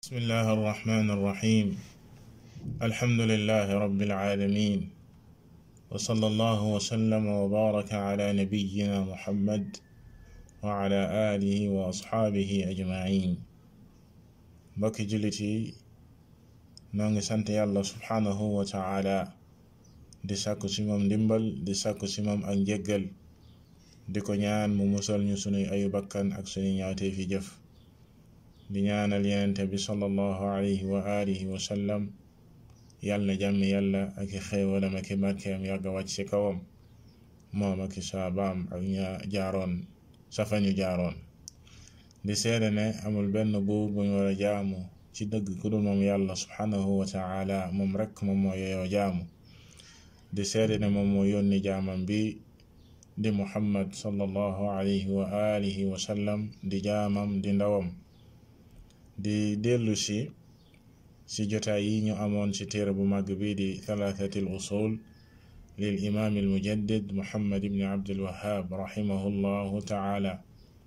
بسم الله الرحمن الرحيم الحمد لله رب العالمين وصلى الله وسلم وبارك على نبينا محمد وعلى آله وأصحابه أجمعين mbokki jullit yi noo ngi sant yàlla subhanahu wa taala di sàkku ci moom ndimbal di sàkku ci moom ak njéggal di ko ñaan mu musal ñu sunuy ayu bakkan ak sunuy ñaawtee fi jëf di ñaanal yenente bi sallallahu alayhi wa alihi wa sallam yàlla na jàmmi yàlla ak i xéewalam ak i barkeem yàgga wàcc ci kawam moom ak i saabaam ak ña jaaroon safañu jaaroon di seede ne amul benn buur bu ñu war a jaamu ci dëgg ku dul moom yàlla subhanahu wa taala moom rekk moom moo yeyoo jaamu di seede ne moom moo yónni jaamam bi di muhammad sallallahu alayhi wa alihi wa sallam di jaamam di ndawam di dellu si si jotaay yi ñu amoon ci téere bu màgg bi di thalathati al usul lil imaam al mujaddid muhammad ibni abdul wahab rahimahu llahu taala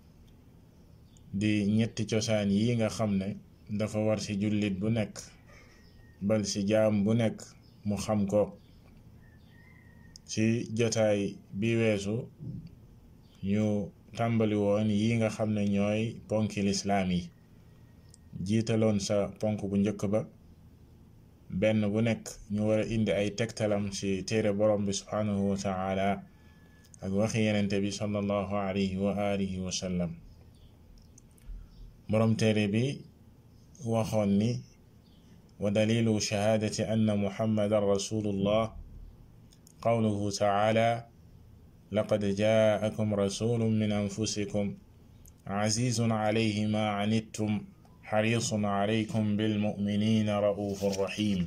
di ñetti cosaan yi nga xam ne dafa war ci jullit bu nekk bal ci jaam bu nekk mu xam ko ci jotaay bi weesu ñu tàmbali woon yi nga xam ne ñooy ponki lislaam yi jiitaloon sa ponk bu njëkk ba benn bu nekk ñu war a indi ay tegtalam ci téere borom bi subhanahu wa taala ak waxi yenente bi sallallahu alayhi wa alihi wa sallam borom téere bi waxoon ni wa dalilu shahaadati anna muhammadan rasulullah qawluhu taala laqad jaakum rasulun min anfusikum azizun alayhi ma anittum xarisun alaykum bilmuminina raufun rahim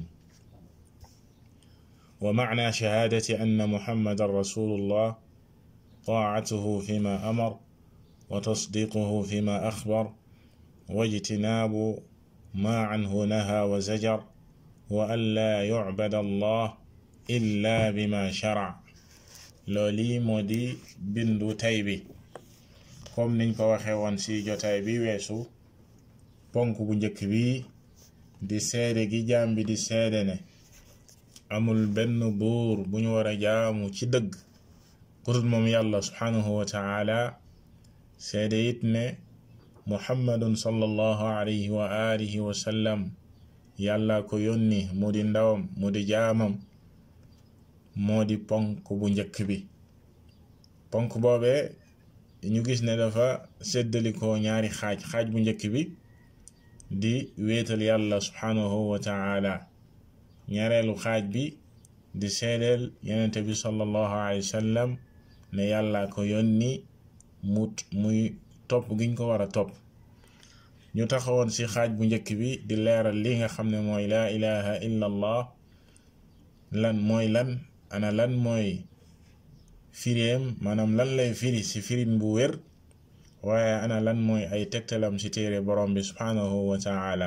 wa macna shahaadati anna muhammadan rasulullah taacatuhu fima amar wa tasdiquhu fima axbar واجتناب ما عنه نهى وزجر وأن لا يعبد الله إلا بما شرع looli moo di bindu tay bi comme niñ ko waxe woon ci jotaay bi weesu ponk bu njëkk bi di seede gi jaam bi di seede ne amul benn buur bu ñu war a jaamu ci dëgg ku dul moom yàlla subhanahu wa taala seede it ne muhammadun sallallahu alayhi wa alihi wa sallam yàlla ko yónni mu di ndawam mu di jaamam moo di ponk bu njëkk bi ponk boobee ñu gis ne dafa séddalikoo ñaari xaaj xaaj bu njëkk bi di wéetal yàlla subhanahu wa taala ñaareelu xaaj bi di seedeel yenente bi sallallahu alayhi wa sallam ne yàlla ko yónni mut muy topp giñ ko war a topp ñu taxawoon ci xaaj bu njëkk bi di leeral li nga xam ne mooy laa ilaha illa allah lan mooy lan ana lan mooy firéem maanaam lan lay firi ci firin bu wér waaye ana lan mooy ay tegtalam ci téere borom bi subhanahu wa taala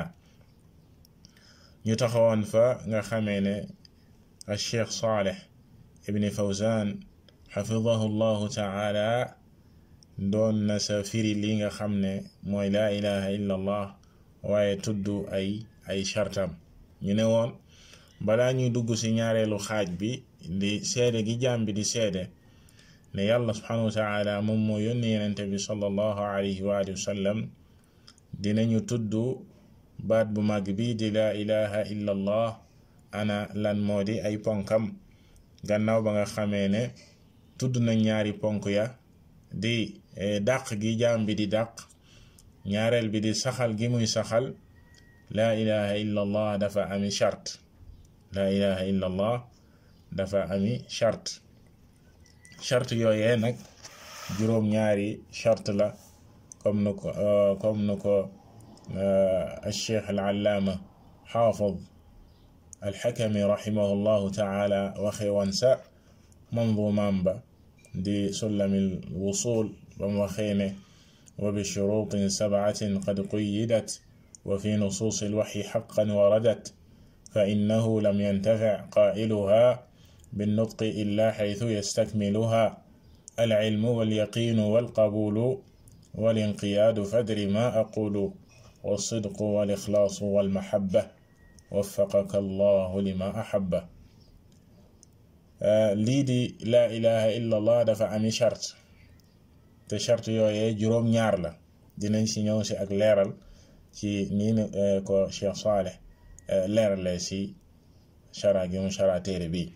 ñu taxawoon fa nga xamee ne al cheikh Saleh ibni Fawzan xafidahu llahu taala doon na sa firi li nga xam ne mooy laa ilaha illa allah waaye tudd ay ay chartam ñu ne woon balaa ñuy dugg ci ñaareelu xaaj bi di seede gi jaam bi di seede ne yàlla subhanahu wa taala moom moo yónni yenente bi sallallahu alayhi wa alihi wa sallam dinañu tudd baat bu mag bi di laa ilaha illa allah ana lan moo di ay ponkam gannaaw ba nga xamee ne tudd na ñaari ponk ya di dàq gi jaam bi di dàq ñaareel bi di saxal gi muy saxal laa ilaha illa allah dafa ami chart laa ilaha illa allah dafa ami chart chart yooyee nag juróom ñaari chart la comme nu ko comme nu ko alcheikh alallaama xaafid alxakami rahimahu llahu taala waxe woon sa mandumaam ba di sullamil wusul ba mu waxee ne wa bi shuruutin sabcatin qad quyyidat wa fi nusuusi alwaxyi xaqan waradat fa innahu lam yantafic qaa'iluha binnutqi illa xaytu yastakmiluha alcilmu walyaqiinu walqabuulu walinqiyaadu fadri ma aqulu والصدق والإخلاص والمحبة وفقك الله لما أحب lii di laa ilaha illa allah dafa ami charte te charte yooyee juróom ñaar la dinañ si ñëw si ak leeral ci nii ni ko Cheikh Saleh leerale si chara gi mu chara téere bi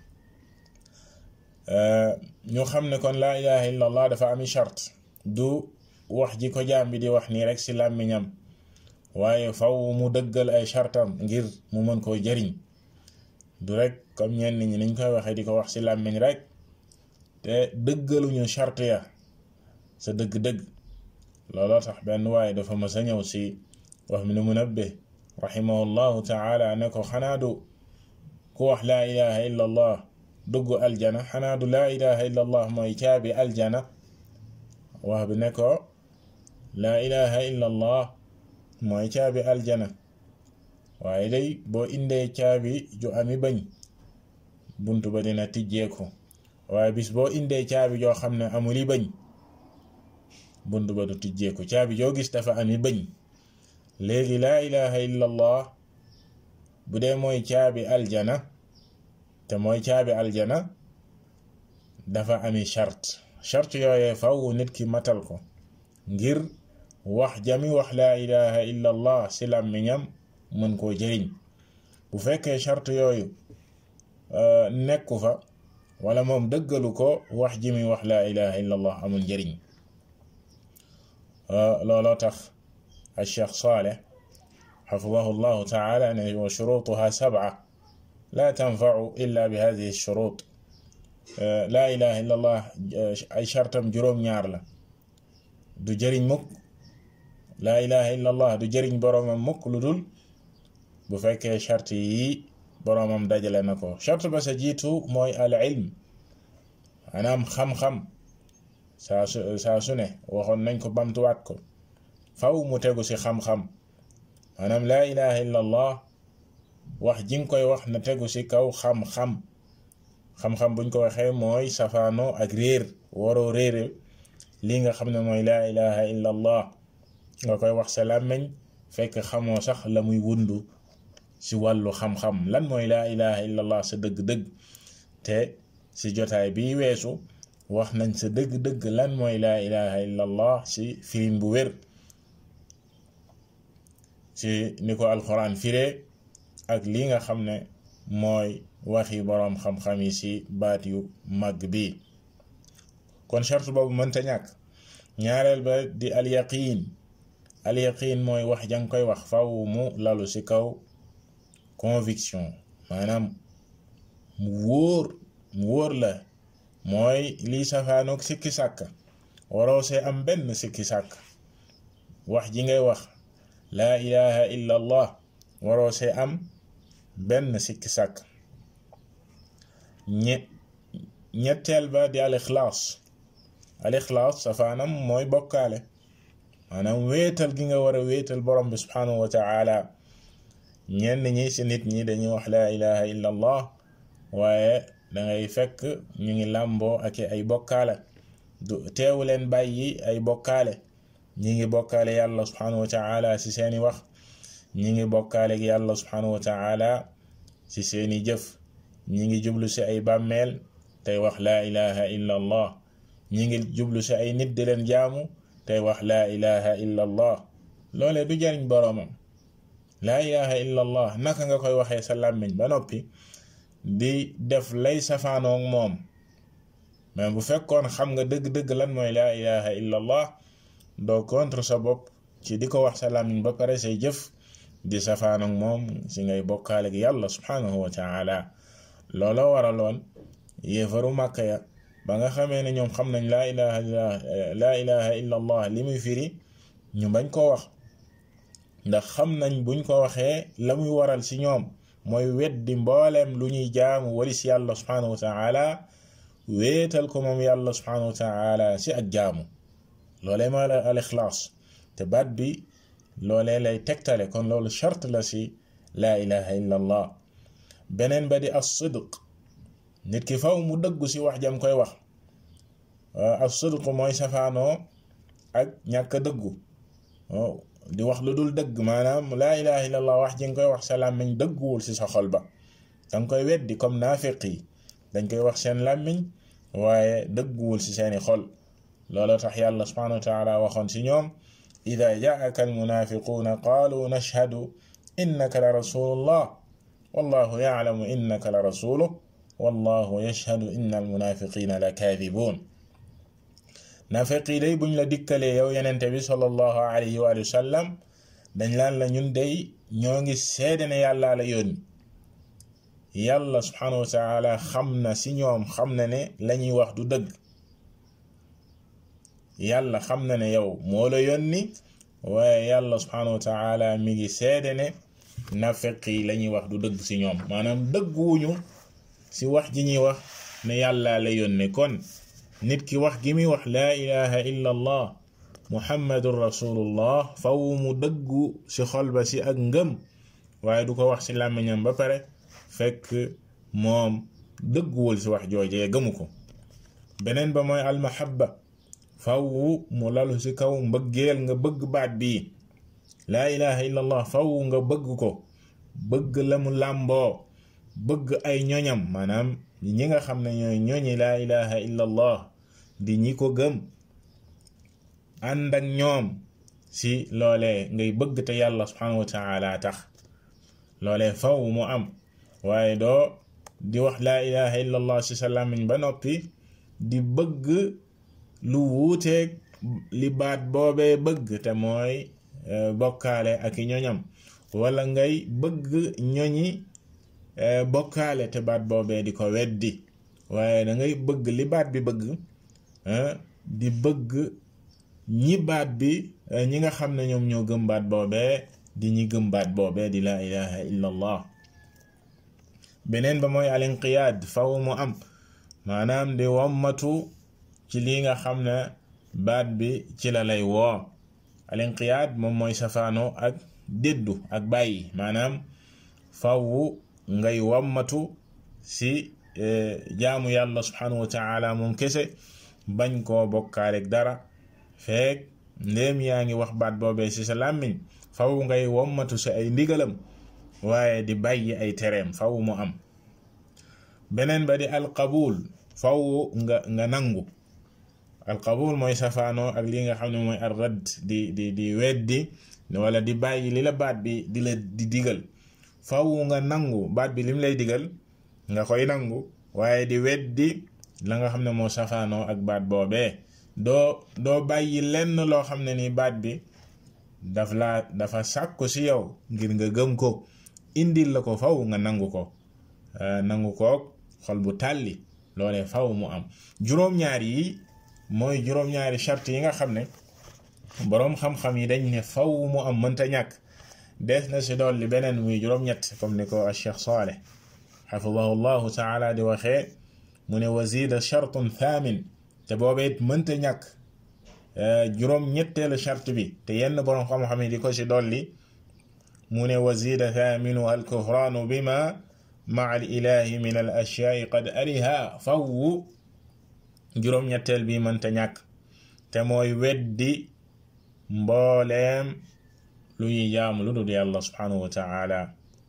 ñu xam ne kon laa ilaha illa allah dafa ami charte du wax ji ko jaam bi di wax nii rek si làmmiñam waaye faw mu dëggal ay chartam ngir mu mën koo jëriñ du rek comme ñenn ñi niñ koy waxee di ko wax ci làmmiñ rek te dëggaluñu charte ya sa dëgg-dëgg looloo tax benn waaye dafa mës a ñëw ci wax mi nu Munabbih rahimahullahu taala ne ko xanaa du ku wax laa ilaha illa allah dugg aljana xanaa du laa ilaha illa allah mooy caabi aljana wax bi ne ko laa ilaha illa allah mooy caabi aljana waaye day boo indee caabi ju ami bañ bunt ba dina tijjeeku waaye bis boo indee caabi joo xam ne amuli bañ bunt ba du tijjeeku caabi joo gis dafa ami bañ léegi laa ilaha illa allah bu dee mooy caabi aljana te mooy caabi aljana dafa ami charte charte yooyee faw nit ki matal ko ngir wax jami wax laa ilaha illa allah si làmmiñam mën koo jëriñ bu fekkee charte yooyu nekku fa wala moom dëggalu ko wax ji mi wax laa ilaha illa allah amul njëriñ looloo tax al cheikh Saleh xafidahu llahu taala ne wa shurutuha sab'a la tanfau illa bi hadihi shurut laa ilaha illa allah ay chartam juróom-ñaar la du jëriñ mukk laa ilaha illa allah du jëriñ boroomam mukk lu dul bu fekkee charte yi boroomam dajale na ko charte ba sa jiitu mooy al ilm maanaam xam-xam saa su saa su ne waxoon nañ ko bamtuwaat ko faw mu tegu ci xam-xam maanaam laa ilaha illa allah wax ji nga koy wax na tegu ci kaw xam-xam xam-xam buñ ko waxee mooy safaano ak réer waroo réere lii nga xam ne mooy laa ilaha illa allah nga koy wax sa làmmiñ fekk xamoo sax la muy wundu ci wàllu xam-xam lan mooy laa ilaha illa allah sa dëgg-dëgg te ci jotaay bi weesu wax nañ sa dëgg-dëgg lan mooy laa ilaha illa allah ci firim bu wér ci ni ko alxuraan firee ak lii nga xam ne mooy waxi boroom xam-xam yi ci baat yu màgg bi kon charte boobu mënta ñàkk ñaareel ba di alyaqiin alyaqiin mooy wax jang koy wax faw mu lalu ci kaw conviction maanaam mu wóor mu wóor la mooy lii safaanoog sikki sàkk waroo see am benn sikki sàkk wax ji ngay wax laa ilaha illa allah waroo see am benn sikki sàkk ñe ñetteel ba di al ixlaas al ixlaas safaanam mooy bokkaale maanaam wéetal gi nga war a wéetal borom bi subhanahu wa taala ñenn ñi ci nit ñi dañuy wax laa ilaha illa allah waaye dangay fekk ñu ngi làmboo ak ay bokkaale du teewu leen bàyyi ay bokkaale ñi ngi bokkaale yàlla subhanahu wa taala ci seeni wax ñi ngi bokkaale ak yàlla subhanahu wa taala ci seeni jëf ñi ngi jublu ci ay bàmmeel tey wax laa ilaha illa allah ñi ngi jublu ci ay nit di leen jaamu tey wax laa ilaha illa allah loolee du jariñ boroomam laa ilaha illa allah naka nga koy waxee sa làmmiñ ba noppi di def lay safaanoog moom mais bu fekkoon xam nga dëgg-dëgg lan mooy laa ilaha illa allah doo contre sa bopp ci di ko wax sa làmmiñ ba pare say jëf di safaanoog moom si ngay bokkaale ak yàlla subhanahu wa taala looloo waraloon yéefaru màkka ya ba nga xamee ne ñoom xam nañ laa ilaha laa ilaha illa allah li muy firi ñu bañ koo wax ndax xam nañ buñ ko waxee la muy waral ci ñoom mooy weddi mbooleem lu ñuy jaamu walis yàlla subhanahu wa taala wéetal ko moom yàlla subhanahu wa taala ci ak jaamu loolee mooy al ixlaas te baat bi loolee lay tegtale kon loolu charte la ci laa ilaha illa allah beneen ba di as sidq nit ki faw mu dëggu ci wax jam koy wax as sidq mooy safaanoo ak ñàkk a dëggu di wax lu dul dëgg maanaam laa ilaha illallah wax ji nga koy wax sa làmmiñ dëgguwul ci sa xol ba danga koy weddi comme naafiq yi dañ koy wax seen làmmiñ waaye dëgguwul ci seeni xol loolu tax yàlla subhanahu wa taala waxoon ci ñoom ida jaaka almunafiquuna qaalu nashhadu innaka la rasulullah wallahu yaclamu innaka la rasuluh wallahu yashhadu inna almunafiqina la kaadibuun nafiq yi day buñ la dikkalee yow yenente bi sallallahu alayhi wa sallam dañ laan la ñun day ñoo ngi seede ne yàllaa la yónni yàlla subhanahu wa taala xam na ci ñoom xam na ne lañuy wax du dëgg yàlla xam na ne yow moo la yónni waaye yàlla subhanahu wa taala mi ngi seede ne nafiq yi lañuy wax du dëgg ci ñoom maanaam dëgguwuñu ci wax ji ñuy wax ne yàlla la yónni kon nit ki wax gi muy wax laa ilaha illa allah muhammadun rasulullah faw mu dëggu ci xol ba ci ak ngëm waaye du ko wax ci làmmiñam ba pare fekk moom dëgguwul ci wax joojee gëmu ko beneen ba mooy almahabba faw mu lalu ci kaw mbëggeel nga bëgg baat bii laa ilaha illa allah faw nga bëgg ko bëgg la mu làmboo bëgg ay ñoñam maanaam ñi nga xam ne ñooy ñoñi laa ilaha illa allah di ñi ko gëm ànd ak ñoom ci loolee ngay bëgg te yàlla subhanahu wa taala tax loolee faw mu am waaye doo di wax laa ilaha illa allah ci sa làmmiñ ba noppi di bëgg lu wuuteeg li baat boobee bëgg te mooy bokkaale ak i ñoñam wala ngay bëgg ñoñi bokkaale te baat boobee di ko weddi waaye da ngay bëgg li baat bi bëgg di bëgg ñi baat bi ñi nga xam ne ñoom ñoo gëm baat boobee di ñi gëm baat boobee di laa ilaha illa allah beneen ba mooy alinqiyaad faw mu am maanaam di wommatu ci lii nga xam ne baat bi ci la lay woo alinqiyaad moom mooy safaano ak déddu ak bàyyi maanaam faw ngay wommatu si jaamu yàlla subhanahu wa taala moom kese bañ koo bokkaalek dara feek ndéem yaa ngi wax baat boobee ci sa làmmiñ faw ngay wommatu si ay ndigalam waaye di bàyyi ay tereem faw mu am beneen ba di alqabul faw nga nga nangu alqabul mooy safaanoo ak li nga xam ne mooy arrad di di di weddi wala di bàyyi li la baat bi di la di digal faw nga nangu baat bi lim lay digal nga koy nangu waaye di weddi la nga xam ne moo safaanoo ak baat boobee doo doo bàyyi lenn loo xam ne ni baat bi daf laa dafa sàkku ci yow ngir nga gëm ko indil la ko faw nga nangu ko nangu koog xol bu tàlli loolee faw mu am juróom-ñaar yi mooy juróom-ñaari charte yi nga xam ne boroom xam-xam yi dañ ne faw mu am mënta ñàkk des na si dolli beneen muy juróom-ñett comme ni ko Cheikh Saleh xafidahu llahu taala di waxee mu ne wazida chartun thamin te boobee it mënta ñàkk juróom-ñetteelu charte bi te yenn boroom xam-xam yi di ko si dolli mu ne wazida thaminu alkufraanu bima maa al ilahi min al ashyaai qad ariha faw juróom-ñetteel bi mënta ñàkk te mooy weddi mbooleem lu ñuy jaamu lu dul yàlla subhanahu wa taala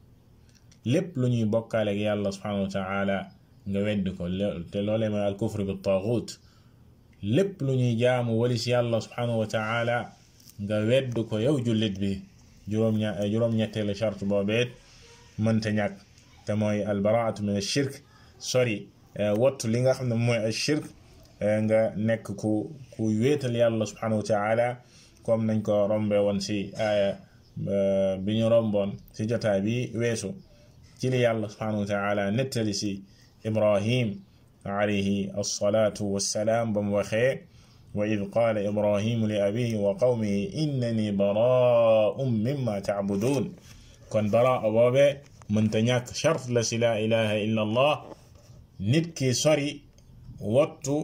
lépp lu ñuy bokkaale ak yàlla subhanahu wa taala nga weddi ko te loolee mooy al kufr bi taaxut lépp lu ñuy jaamu walis yàlla subhanahu wa taala nga weddi ko yow jullit bi juróom-ña juróom-ñetteelu charte boobeet mënta ñàkk te mooy albaraatu min ashirk sori wattu li nga xam ne mooy ashirk nga nekk ku ku wéetal yàlla subhanahu wa taala comme nañ ko rombe woon si aaya bi ñu romboon si jotaay bi weesu ci li yàlla subhanahu wa taala nettali si ibrahim alayhi alsalatu wassalaam ba mu waxee wa id qaala ibrahimu li abihi wa qawmihi innani baraa'un mimma tacbuduun kon baraa boobe mënta ñàkk chart la si laa ilaha illa allah nit ki sori wattu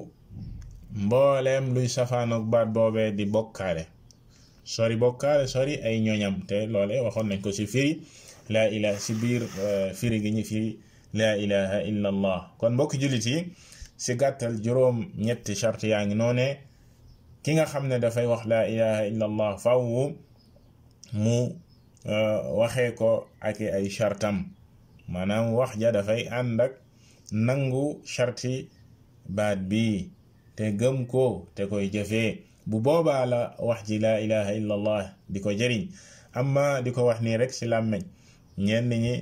mbooleem luy safaanoog baat boobee di bokkaale sori bokkaale sori ay ñoñam te loole waxoon nañ ko si firi laa ilaha si biir firi gi ñu firi laa ilaha illa allah kon mbokk jullit yi si gàttal juróom ñetti charte yaa ngi noone ki nga xam ne dafay wax laa ilaha illa allah fawwu mu waxee ko ak ay chartam maanaam wax ja dafay ànd ak nangu charti baat bi te gëm ko te koy jëfee bu boobaa la wax ji laa ilaha illa allah di ko jëriñ amma di ko wax nii rek ci làmmeñ ñenn ñi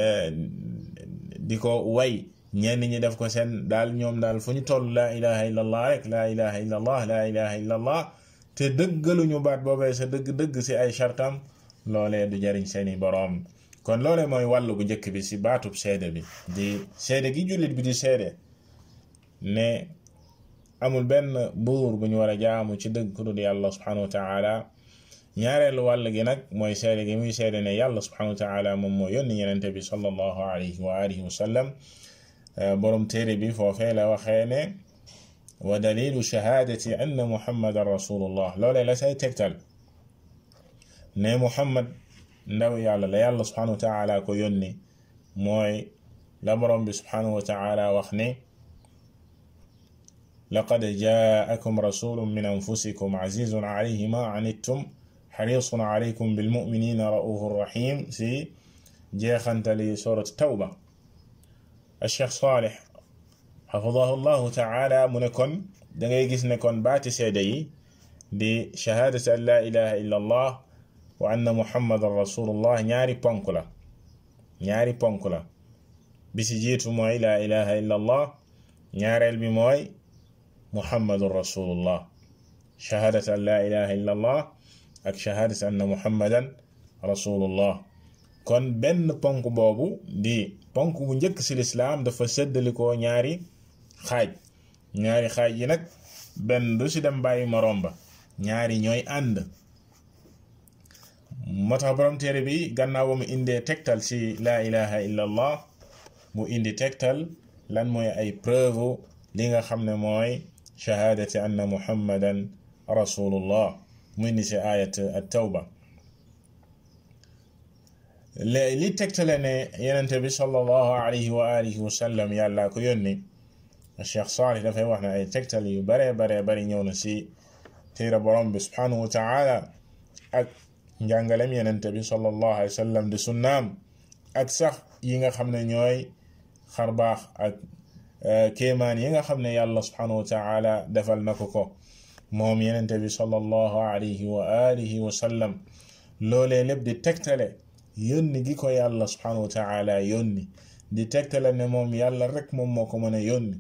di ko way ñenn ñi def ko seen daal ñoom daal fu ñu toll laa ilaha illa allah rek laa ilaha illa allah laa ilaha illa allah te dëggaluñu baat boobee sa dëgg-dëgg ci ay chartam loolee du jariñ seeni boroom kon loolee mooy wàllu bu njëkk bi ci baatub seede bi di seede gi jullit bi di seede ne amul benn buur bu ñu war a jaamu ci dëgg ku dul yàlla subhanahu wa taala ñaareelu wàll gi nag mooy seede gi muy seede ne yàlla subhanahu wa taala moom moo yónni yenente bi sallallahu alayhi wa alihi wa sallam borom téere bi foofee la waxee ne wa dalilu shahaadati anna muhammadan rasulullah loolee la say tegtal ne muhammad ndaw yàlla la yàlla subhanahu wa taala ko yónni mooy la borom bi subhanahu wa taala wax ne laqad jaakum rasulun min anfusikum azizun alayhi ma anittum xarisun alaykum bilmuminina raufun rahim si jeexantali surat tawba alcheikh salih xafidahu llahu taala mu ne kon dangay gis ne kon baati seede yi di shahaadati an laa ilaha illa allah wa anna muhammadan rasulullah ñaari ponk la ñaari ponk la bi si jiitu mooy laa ilaha illa allah ñaareel bi mooy muhammadun rasulullah shahadat an laa ilaha illa allah ak shahadat anna muhammadan rasulullah kon benn ponk boobu di ponk bu njëkk ci lislaam dafa séddalikoo ñaari xaaj ñaari xaaj yi nag benn du ci dem bàyyi moroom ba ñaari ñooy ànd moo tax borom téere bi gannaaw ba mu indee tegtal ci laa ilaha illa allah mu indi tegtal lan mooy ay preuve li nga xam ne mooy shahaadati anna muhammadan rasulullah mu indi ci ayat at tawba li tegtale ne yenente bi sallallahu alayhi wa alihi wa sallam yàlla ko yónni cheikh salih dafay wax ne ay tegtal yu bare bare bari ñëw na ci téere borom bi subhanahu wa taala ak njàngalem yenente bi sallallahu alayhi wa sallam di sunnaam ak sax yi nga xam ne ñooy xarbaax ak kéemaan yi nga xam ne yàlla subhanahu wa taala defal na ko ko moom yenente bi sallallahu alayhi wa alihi wa sallam loolee lépp di tegtale yónni gi ko yàlla subhanahu wa taala yónni di tegtale ne moom yàlla rek moom moo ko mën a yónni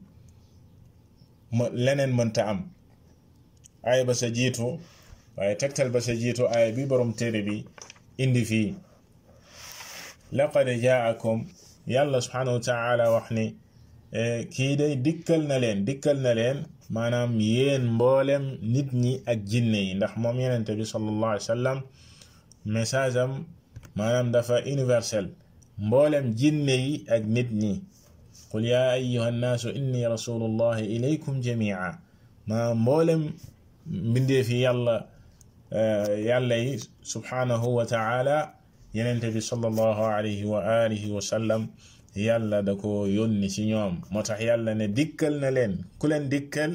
ma leneen mënta am ay ba sa jiitu waaye tegtal ba sa jiitu ay bi borom téere bi indi fii laqad jaakum yàlla subhanahu wa taala wax ni kii day dikkal na leen dikkal na leen maanaam yéen mboolem nit ñi ak jinne yi ndax moom yenente bi sallallahu alayhi wa sallam message am maanaam dafa universel mboolem jinne yi ak nit ñi qul yaa ayyuha nnaasu inni rasulullahi ilaykum jamia maanaam mboolem mbindeefi yàlla yàlla yi subhanahu wa taala yenente bi sallallahu alayhi wa alihi wa sallam yàlla da ko yónni ci ñoom moo tax yàlla ne dikkal na leen ku leen dikkal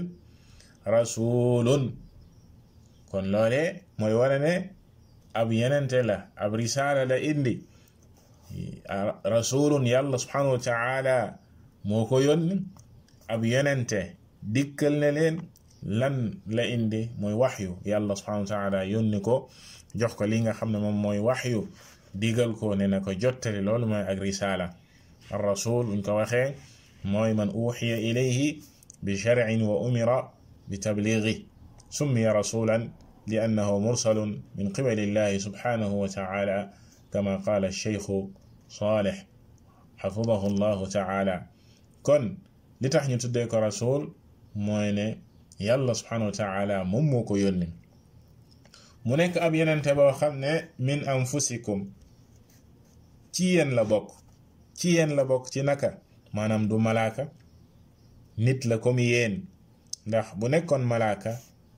rasulun kon loole mooy wane ne ab yenente la ab risaala la indi rasulun yàlla subhanahu wa taala moo ko yónni ab yenente dikkal na leen lan la indi mooy waxyu yàlla subhanahu wa taala yónni ko jox ko li nga xam ne moom mooy waxyu digal ko ne na ko jottali loolu mooy ak risaala ar rasul buñ ko waxee mooy man uxiya ilayhi bi sharcin wa umira bi tabliigi summiya rasulan li annahu mursalun min qibali llahi subhanahu wa taala kama qaala cheikhu saleh xafidahu llahu taala kon li tax ñu tuddee ko rasul mooy ne yàlla subhanahu wa taala moom moo ko yónni mu nekk ab yenente boo xam ne min anfusikum ci yéen la bokk ci yéen la bokk ci naka maanaam du malaaka nit la comme yéen ndax bu nekkoon malaaka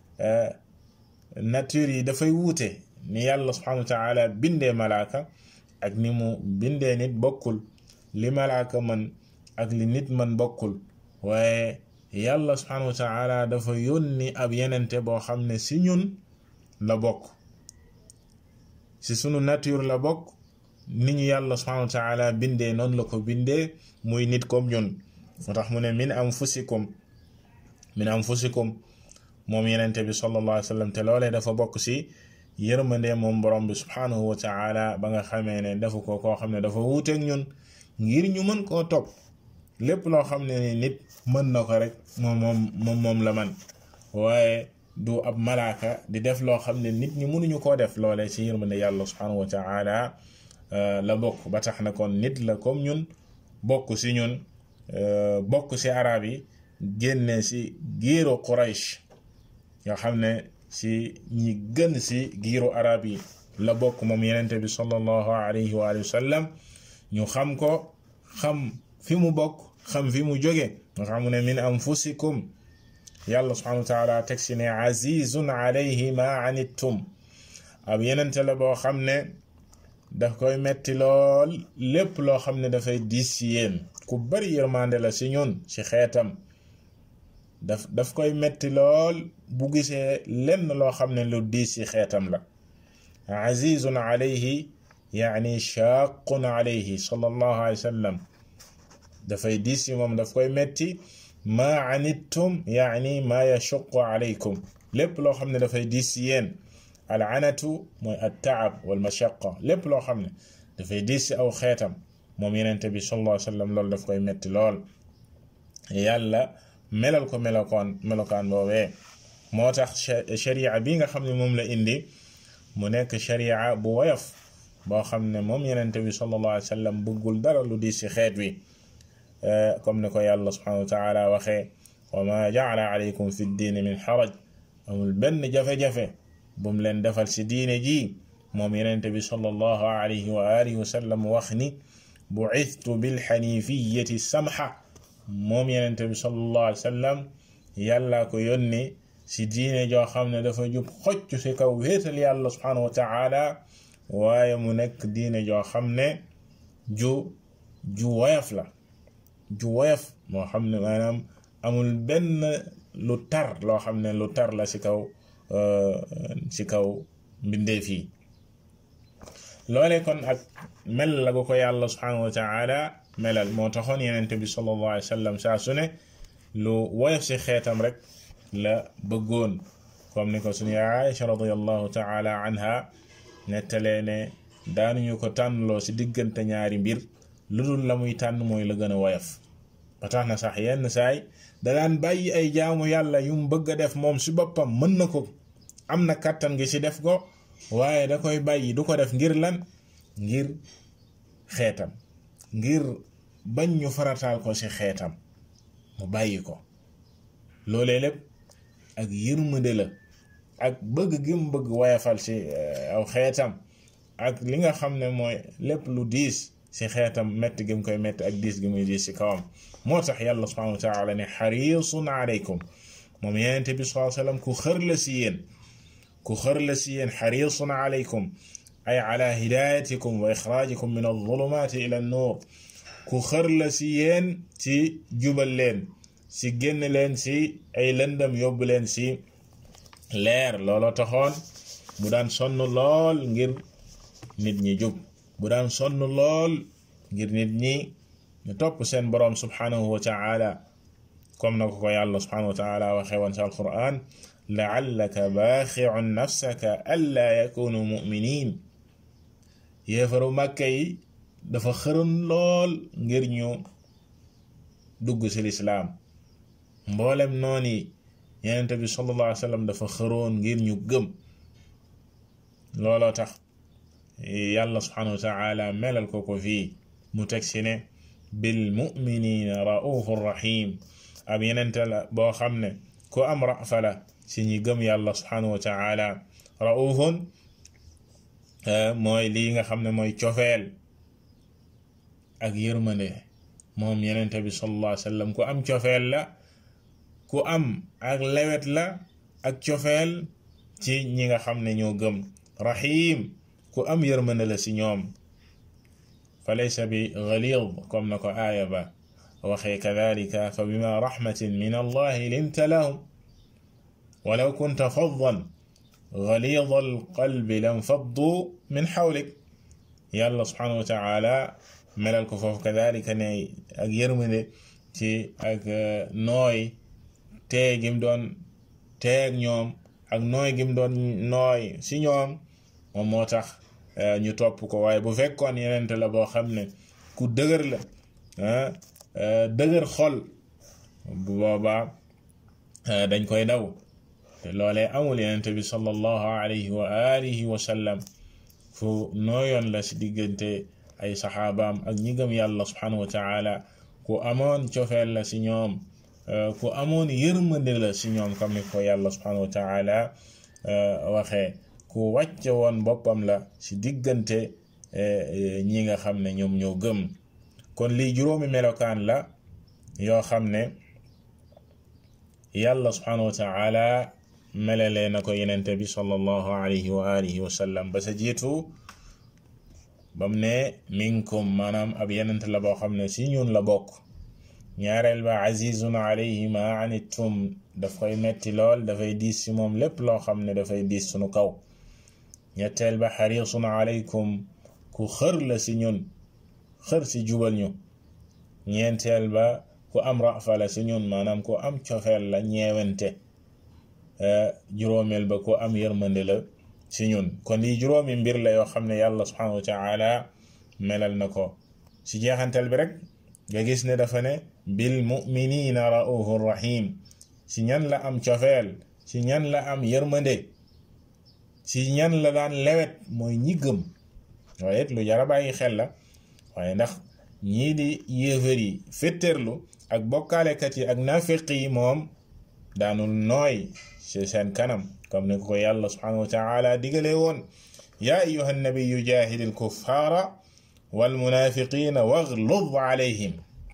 nature yi dafay wuute ni yàlla subhanahu wa taala bindee malaaka ak ni mu bindee nit bokkul li malaaka man ak li nit man bokkul waaye yàlla subhanahu wa taala dafa yónni ab yenente boo xam ne si ñun la bokk si sunu nature la bokk ni ñu yàlla subhanahu wa taala bindee noonu la ko bindee muy nit comme ñun moo tax mu ne min anfusikum min anfusikum moom yenente bi sallallahu alayhi wa sallam te loolee dafa bokk si yërmande moom borom bi subhanahu wa taala ba nga xamee ne dafa ko koo xam ne dafa wuuteeg ñun ngir ñu mën koo topp lépp loo xam ne ni nit mën na ko rek moom moom moom moom la man waaye du ab malaaka di def loo xam ne nit ñi mënuñu koo def loolee ci yërmande yàlla subhanahu wa taala la bokk ba tax na kon nit la comme ñun bokk si ñun bokk si arab yi génne si giiru Quraysh nga xam ne si ñi gën si giiru arab yi la bokk moom yenente bi sallallahu alayhi wa sallam ñu xam ko xam fi mu bokk xam fi mu jóge nga xam ne min anfusikum yàlla subhanahu wa taala teg si ne azizun alayhi ma anittum ab yenente la boo xam ne daf koy metti lool lépp loo xam ne dafay diis si yéen ku bari yërmande la si ñun si xeetam daf daf koy metti lool bu gisee lenn loo xam ne lu diis si xeetam la azizun alayhi yaani shaqun alayhi sallallahu alayhi wa sallam dafay diis si moom daf koy metti ma anittum yaani ma yashuqu alaykum lépp loo xam ne dafay diis si yéen al anatu mooy at taab wal mashaqa lépp loo xam ne dafay diis si aw xeetam moom yenente bi sallallahu alayhi wa sallam loolu daf koy metti lool yàlla melal ko melokaan melokaan boobee moo tax sharia bi nga xam ne moom la indi mu nekk sharia bu woyof boo xam ne moom yenente bi sallallahu alayhi wa sallam bëggul dara lu diis si xeet wi comme ni ko yàlla subhanahu wa taala waxee wa ma jaala alaykum fi ddiini min xaraj amul benn jafe-jafe bu mu leen defal si diine ji moom yenente bi sallallahu alayhi wa alihi wa sallam wax ni bu'ithtu bilxanifiyati samha moom yenente bi sallallahu alayhi wa sallam yàlla ko yónni si diine joo xam ne dafa jub xocc si kaw wéetal yàlla subhanahu wa taala waaye mu nekk diine joo xam ne ju ju woyof la ju woyof moo xam ne maanaam amul benn lu tar loo xam ne lu tar la si kaw si kaw mbindeef yi loolee kon ak mel la gu ko yàlla subhanahu wa taala melal moo taxoon yenente bi sallallahu alayhi wa sallam saa su ne lu woyof si xeetam rek la bëggoon comme ni ko suñu Aïcha radiallahu taala anha nettalee ne daanuñu ko tànnloo si diggante ñaari mbir lu dul la muy tànn mooy la gën a woyof ba tax na sax yenn saay da daan bàyyi ay jaamu yàlla yu mu bëgg a def moom si boppam mën na ko am na kàttan gi si def ko waaye da koy bàyyi du ko def ngir lan ngir xeetam ngir bañ ñu farataal ko si xeetam mu bàyyi ko loolee lépp ak yërmande la ak bëgg gi mu bëgg woyafal si aw xeetam ak li nga xam ne mooy lépp lu diis si xeetam métti gi mu koy métti ak diis gi muy diis si kawam moo tax yàlla subhanahu wa taala ne xarisun aleykum moom yenente bi sallallahu alayhi wasallam ku xër la si yéen ku xër la si yéen xarisun aleykum ay ala hidayatikum wa ixrajikum min alzulumati ila annuur ku xër la si yéen ci jubal leen si génn leen si ay lëndam yóbbu leen si leer looloo taxoon bu daan sonn lool ngir nit ñi jub bu daan sonn lool ngir nit ñi ñu topp seen boroom subhanahu wa taala comme na ko ko yàlla subhanahu wa taala waxee woon si alquran laallaka baaxiun nafsaka alla yakunu muminin yéefaru màkka yi dafa xëroon lool ngir ñu dugg si lislaam mboolem noon yi yenente bi sallallahu alayhi wa sallam dafa xëroon ngir ñu gëm looloo tax yàlla subhanahu wa taala melal ko ko fii mu teg si ne bil muminina raufur rahim ab yenente la boo xam ne ku am rafa la si ñi gëm yàlla subhanahu wa taala raufun mooy lii nga xam ne mooy cofeel ak yërmande moom yenente bi sallallahu alayhi wa sallam ku am cofeel la ku am ak lewet la ak cofeel ci ñi nga xam ne ñoo gëm rahim ku am yërmande la si ñoom fa laysa bi ghalid comme na ko aaya ba waxee kadalika fa bima rahmatin min allahi linta lahum walaw kunta faddan galida alqalbi lam faddu min xawlik yàlla subhanahu wa taala melal ko foofu kadalika ne ak yërmande ci ak nooy tee gim doon teeg ñoom ak nooy gim doon nooy si ñoom moom moo tax ñu topp ko waaye bu fekkoon yenente la boo xam ne ku dëgër la dëgër xol bu boobaa dañ koy daw te loolee amul yenente bi sallallahu alayhi wa alihi wa sallam fu nooyoon la si diggante ay saxaabaam ak ñi gëm yàlla subhanahu wa taala ku amoon cofeel la si ñoom ku amoon yërmande la si ñoom comme ni ko yàlla subhanahu wa taala waxee ku wàcce woon boppam la si diggante ñi nga xam ne ñoom ñoo gëm kon lii juróomi melokaan la yoo xam ne yàlla subhanahu wa taala melalee na ko yenente bi sallallahu alayhi wa alihi wa sallam ba sa jiitu bam ne minkum maanaam ab yenente la boo xam ne si ñun la bokk ñaareel ba azizun alayhi ma anittum daf koy metti lool dafay diis si moom lépp loo xam ne dafay diis sunu kaw ñetteel ba xarisun alaykum ku xër la si ñun xër si jubal ñu ñeenteel ba ku am rafa la si ñun maanaam ku am cofeel la ñeewente juróomeel ba ku am yërmande la si ñun kon lii juróomi mbir la yoo xam ne yàlla subhanahu wa taala melal na ko si jeexantal bi rek nga gis ne dafa ne bil muminina raufur rahim si ñan la am cofeel si ñan la am yërmande si ñan la daan lewet mooy ñi gëm waaye it lu jara bàyyi xel la waaye ndax ñii di yéefar yi féttéerlu ak bokkaalekat yi ak nafiq yi moom daanul nooy ci seen kanam comme ni ko yàlla subhanahu wa taala digale woon yaa ayuha nabiyu jahid alkuffara walmunafiqina waglud alayhim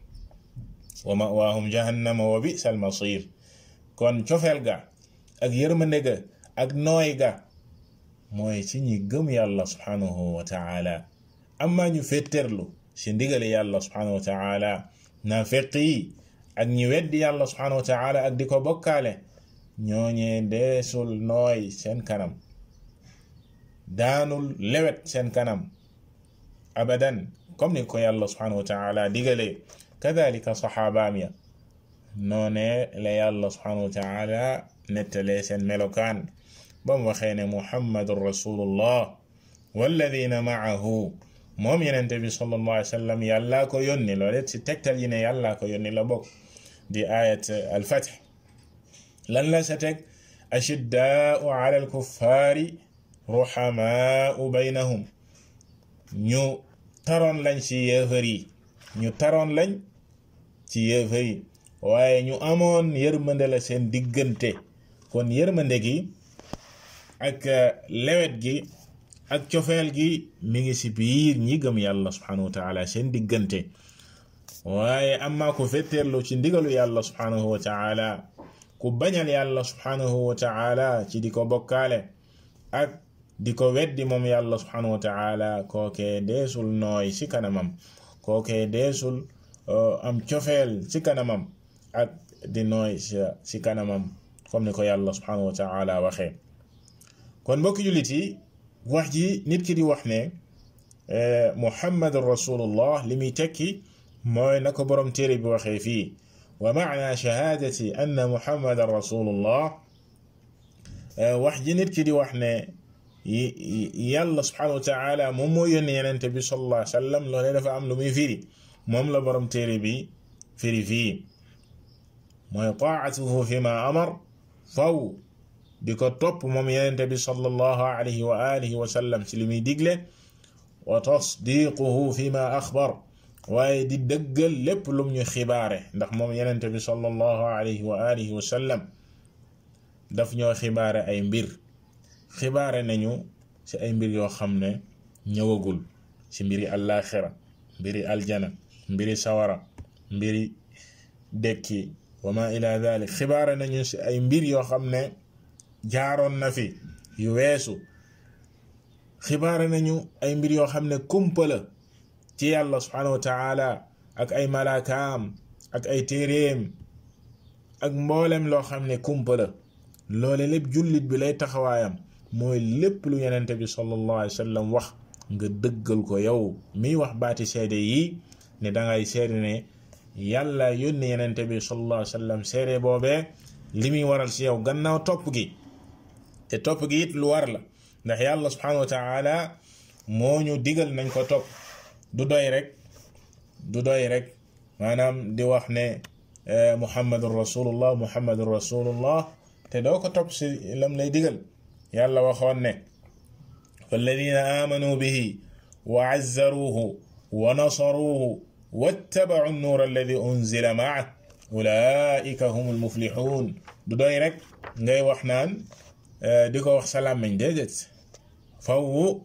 wa mawaahum jahannama wa bisa almasir kon cofeel ga ak yërmande ga ak nooy ga mooy ci ñi gëm yàlla subhanahu wa taala amma ñu féttéerlu ci ndigale yàlla subhanahu wa taala nafiq yi ak ñi weddi yàlla subhanahu wa taala ak di ko bokkaale ñooñee deesul nooy seen kanam daanul lewet seen kanam abadan comme ni ko yàlla subhanahu wa taala digale kadalika saxaabaam ya noone la yàlla subhanahu wa taala nettalee seen melokaan ba mu waxee ne muhammadun rasulullah walladina maahu moom yenente bi sallallahu alayhi wa sallam yàllaa ko yónni loole ci tegtal yi ne yàllaa ko yónni la bokk di ayat alfath lan la sa teg ashiddaau ala alkuffaari ruhamaau baynahum ñu taroon lañ ci yéefar yi ñu taroon lañ ci yéefar yi waaye ñu amoon yërmande la seen diggante kon yërmande gi ak lewet gi ak cofeel gi mi ngi ci biir ñi gëm yàlla subhanahu wa taala seen diggante waaye amma ku fetteerlu ci ndigalu yàlla subhanahu wa taala ku bañal yàlla subhanahu wa taala ci di ko bokkaale ak di ko weddi moom yàlla subhanahu wa taala kookee deesul nooy ci kanamam kookee deesul am cofeel ci kanamam ak di nooy ci kanamam comme ni ko yàlla subhanahu wa taala waxee kon mbokki jullit yi wax ji nit ki di wax ne muhammadun rasulullah li muy tekki mooy na ko borom téere bi waxee fii wa maana shahaadati anna muhammadan rasulullah wax ji nit ki di wax ne yàlla subhanahu wa taala moom moo yónni yenente bi sallallahu alayhi wa sallam loolee dafa am lu muy firi moom la borom téere bi firi fii mooy taatuhu fi ma amar faw di ko topp moom yenente bi sallallahu alayhi wa alihi wa sallam ci li muy digle wa tasdiquhu fi ma axbar waaye di dëggal lépp lum ñu xibaare ndax moom yenente bi sallallahu alayhi wa alihi wa sallam daf ñoo xibaare ay mbir xibaare nañu ci ay mbir yoo xam ne ñëwagul ci mbiri àllaaxira mbiri aljana mbiri sawara mbiri dekki wa ma ila dalik xibaare nañu ci ay mbir yoo xam ne jaaroon na fi yu weesu xibaare nañu ay mbir yoo xam ne kumpa la ci yàlla subhanahu wa taala ak ay malaakaam ak ay téeréem ak mboolem loo xam ne kumpa la loole lépp jullit bi lay taxawaayam mooy lépp lu yenente bi sallallahu alayhi wa sallam wax nga dëggal ko yow miy wax baati seede yi ne dangay seede ne yàlla yónni yenente bi sallallahu alayhi wa sallam seede boobee li muy waral ci yow gannaaw topp gi te topp gi it lu war la ndax yàlla subhanahu wa taala moo ñu digal nañ ko topp du doy rek du doy rek maanaam di wax ne muhammadun rasulullah muhammadun rasulullah te doo ko topp si lam lay digal yàlla waxoon ne walladina amanu bihi wa azzaruhu wa nasaruhu wattabacu nuur alladi unzila maa ulaika hum almuflixuun du doy rek ngay wax naan di ko wax salaam mañ déedéet faw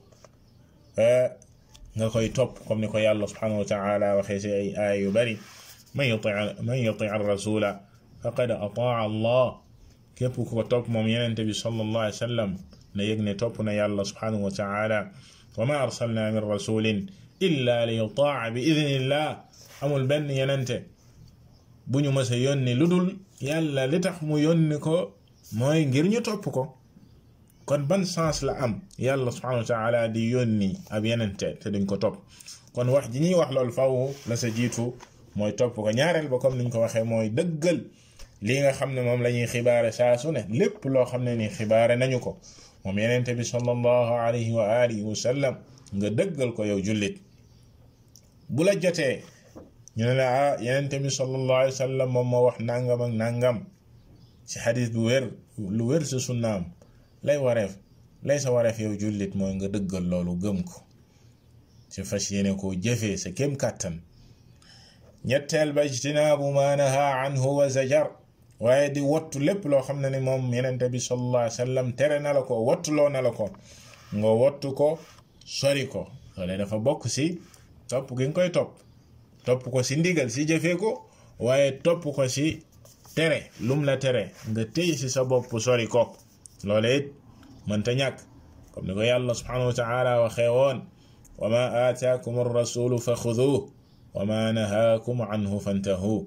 nga koy topp comme ni ko yàlla subhanahu wa taala waxee si ay aaya yu bari man yuti man yuti rasula faqad ataa allah képp ku ko topp moom yenente bi sallallahu alayhi wa sallam na yëg ne topp na yàlla subhanahu wa taala wa ma arsalna min rasulin illa li yutaa bi idnillah amul benn yenente bu ñu mës a yónni lu dul yàlla li tax mu yónni ko mooy ngir ñu topp ko kon ban sens la am yàlla subhanahu wa taala di yónni ab yenente te duñ ko topp kon wax ji ñuy wax loolu faw la sa jiitu mooy topp ko ñaareel ba comme niñ ko waxee mooy dëggal lii nga xam ne moom la ñuy xibaare saa su ne lépp loo xam ne ni xibaare nañu ko moom yenente bi sallallahu alayhi wa alihi wa sallam nga dëggal ko yow jullit bu la jotee ñu ne la ah yenente bi sallallahu alayhi wa sallam moom moo wax nangam ak nangam ci xadis bu wér lu wér sa sunnaam lay wareef lay sa wareef yow jullit mooy nga dëggal loolu gëm ko ci fas yéene koo jëfee sa kem kàttan ñetteel ba ijtinaabu ma naha anhu wa zajar waaye di wattu lépp loo xam ne ni moom yenente bi sallallahu alayhi wa sallam tere na la ko wattuloo na la ko nga wattu ko sori ko loole dafa bokk si topp gi nga koy topp topp ko si ndigal si jëfee ko waaye topp ko si tere lum la tere nga téy si sa bopp sori ko loole it mënta ñàkk comme ni ko yàlla subhanahu wa taala waxee woon wa ma aataakum arrasulu fa xuduuh wa ma nahaakum anhu fantahu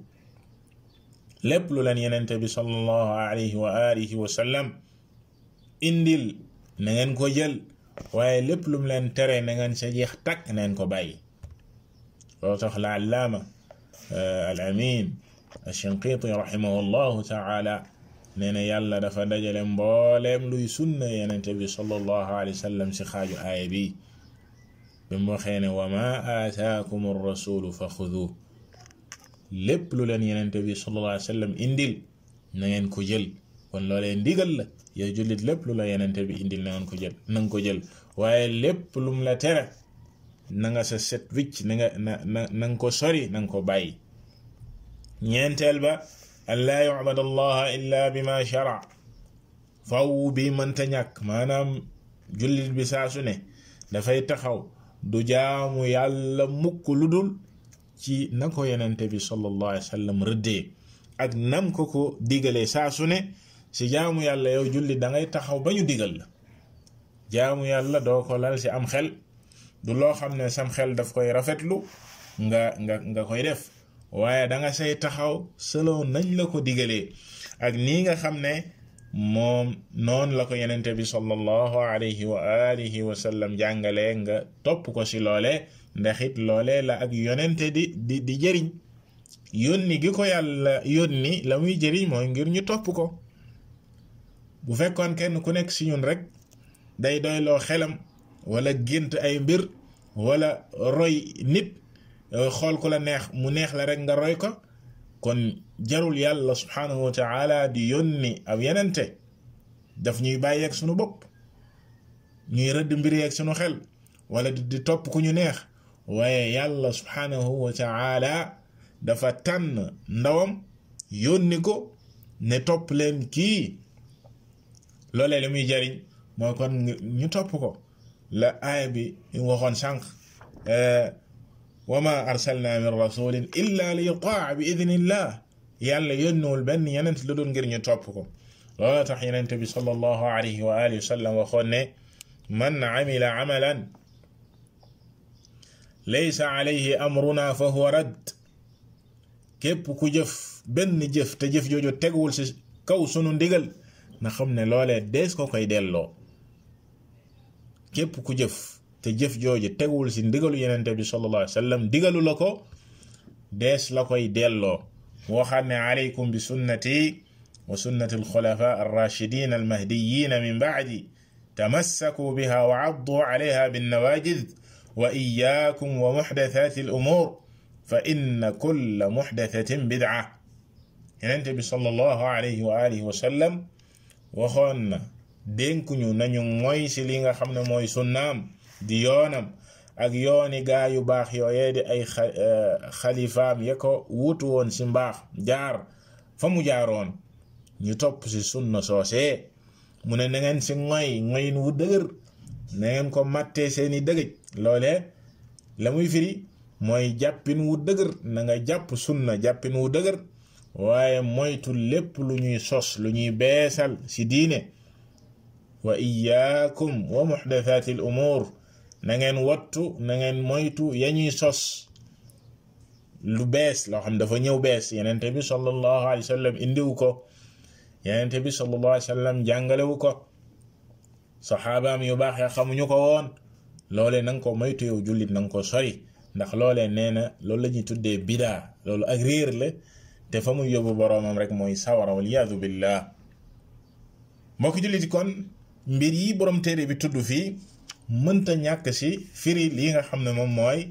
lépp lu leen yenente bi sallallahu alayhi wa alihi wa sallam indil na ngeen ko jël waaye lépp lu mu leen tere na ngeen sa jeex takk na ngeen ko bàyyi loolu tax la allaama al amin alshinqiti rahimahu llahu taala nee na yàlla dafa dajale mbooleem luy sunna yenente bi sallallahu alayhi wa sallam si xaaju aaya bi bi mu waxee ne wa ma aataakum arrasulu fa xuduuh lépp lu leen yenente bi sallallahu alayhi wa sallam indil na ngeen ko jël kon loolee ndigal la yow jullit lépp lu la yenente bi indil na ngeen ko jël na nga ko jël waaye lépp lum la tere na nga sa set wicc na nga na na na nga ko sori na nga ko bàyyi ñeenteel ba an laa yucbad allaha illa bima shara faw bi mënta ñàkk maanaam jullit bi saa su ne dafay taxaw du jaamu yàlla mukk lu dul ci na ko yenente bi sallallahu alayhi wa sallam rëddee ak nam ko ko digalee saa su ne si jaamu yàlla yow julli da ngay taxaw ba ñu digal la jaamu yàlla doo ko lal si am xel du loo xam ne sam xel daf koy rafetlu nga nga nga koy def waaye da nga say taxaw selon nañ la ko digalee ak nii nga xam ne moom noonu la ko yenente bi sallallahu alayhi wa alihi wa sallam jàngalee nga topp ko si loole ndax it loole la ak yonente di di di jëriñ yónni gi ko yàlla yónni la muy jëriñ mooy ngir ñu topp ko bu fekkoon kenn ku nekk si ñun rek day doyloo xelam wala gént ay mbir wala roy nit xool ku la neex mu neex la rek nga roy ko kon jarul yàlla subhanahu wa taala di yónni ab yenente daf ñuy bàyyeeg sunu bopp ñuy rëdd mbir yeeg sunu xel wala di topp ku ñu neex waaye yàlla subhanahu wa taala dafa tànn ndawam yónni ko ne topp leen kii loolee li muy jariñ mooy kon ñu topp ko la aaya bi waxoon sànq wa ma arsalna min rasulin illa li yutaa bi idnillah yàlla yónniwul benn yenent lu dul ngir ñu topp ko loola tax yenente bi sallallahu alayhi wa alihi wa sallam waxoon ne man amila amalan laysa alayhi amruna fa huwa radd képp ku jëf benn jëf te jëf jooju teguwul si kaw sunu ndigal na xam ne loolee dees ko koy delloo képp ku jëf te jëf jooju tegul ci ndigalu yenente bi sallallahu alayhi wa sallam digalu la ko dees la koy delloo mu waxaat ne alaykum bi sunnati wa sunnati alxulafa arrachidin almahdiyina min bacdi tamassaku biha wa caddu calayha binnawajid wa iyakum wa muxdathati alumur fa inna kulla muxdathatin bidca yenente bi sallallahu alayhi wa alihi wa sallam waxoon na dénkuñu nañu moy ci li nga xam ne mooy sunnaam di yoonam ak yooni gaa yu baax yooyee di ay xalifaam ya ko wutu woon ci mbaax jaar fa mu jaaroon ñu topp ci sunna soosee mu ne na ngeen ci ngoy ngoyin wu dëgër na ngeen ko màttee seeni dëgëj loole la muy firi mooy jàppin wu dëgër na nga jàpp sunna jàppin wu dëgër waaye moytu lépp lu ñuy sos lu ñuy beesal ci diine wa iyaakum wa muxdathaati al umuur na ngeen wattu na ngeen moytu ya ñuy sos lu bees loo xam dafa ñëw bees yenente bi sallallahu alayhi wa sallam indiwu ko yenente bi sallallahu alayhi wa sallam jàngalewu ko saxaabaam yu baax ya xamuñu ko woon loolee na nga ko moytu yow jullit na nga ko sori ndax loolee nee na loolu la ñuy tuddee bidaa loolu ak réer la te fa muy yóbbu boroomam rek mooy sawara waliyaadu billah mbokki jullit kon mbir yi borom téere bi tudd fii mënta ñàkk ci firi lii nga xam ne moom mooy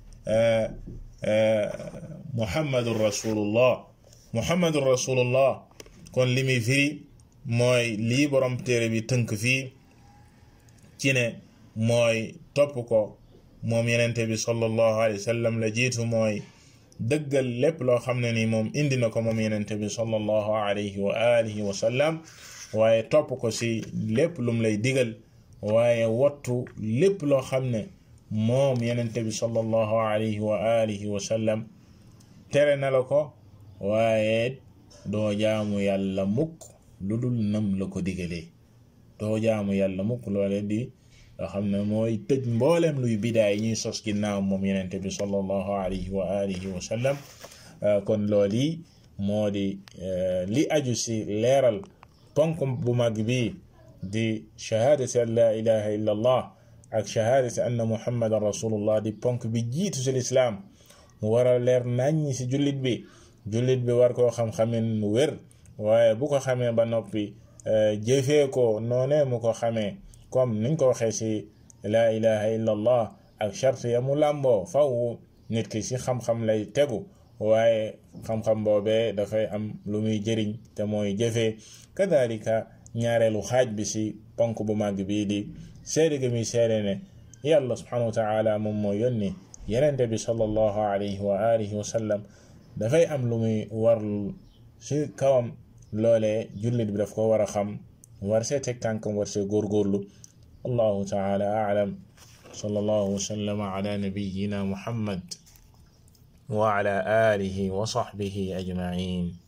muhammadun rasulullah muhammadun rasulullah kon li muy firi mooy lii borom téere bi tënk fii ci ne mooy topp ko moom yenente bi sallallahu alayhi wa sallam la jiitu mooy dëggal lépp loo xam ne ni moom indi na ko moom yenente bi sallallahu alayhi wa alihi wa sallam waaye topp ko ci lépp lum lay digal waaye wattu lépp loo xam ne moom yenente bi sallallahu alayhi wa alihi wa sallam tere na la ko waaye doo jaamu yàlla mukk lu dul nam la ko digalee doo jaamu yàlla mukk loole di loo xam ne mooy tëj mbooleem luy bidaay ñuy sos ginnaaw moom yenente bi sallallahu alayhi wa alihi wa sallam kon loolu yi moo di li aju ci leeral ponk bu mag bi di shahaadati an la ilaha illa allah ak shahaadati anna muhammadan rasulullah di ponk bi jiitu ci lislaam mu war a leer naññi ci jullit bi jullit bi war koo xam-xamin mu wér waaye bu ko xamee ba noppi jëfee ko noonee mu ko xamee comme niñ ko waxee ci la ilaha illa allah ak charte ya mu làmboo faw nit ki ci xam-xam lay tegu waaye xam-xam boobee dafay am lu muy jëriñ te mooy jëfee kadalika ñaareelu xaaj bi ci ponk bu màgg bii di seede gi muy seede ne yàlla subhanahu wa taala moom moo yónni yenente bi sallallahu alayhi wa alihi wa sallam dafay am lu muy warlu ci kawam loolee jullit bi daf ko war a xam war see teg tànkam war see góorgóorlu allahu taala aalam sallallahu wa sallama ala nabiyina muhammad wa ala alihi wa sahbihi ajmain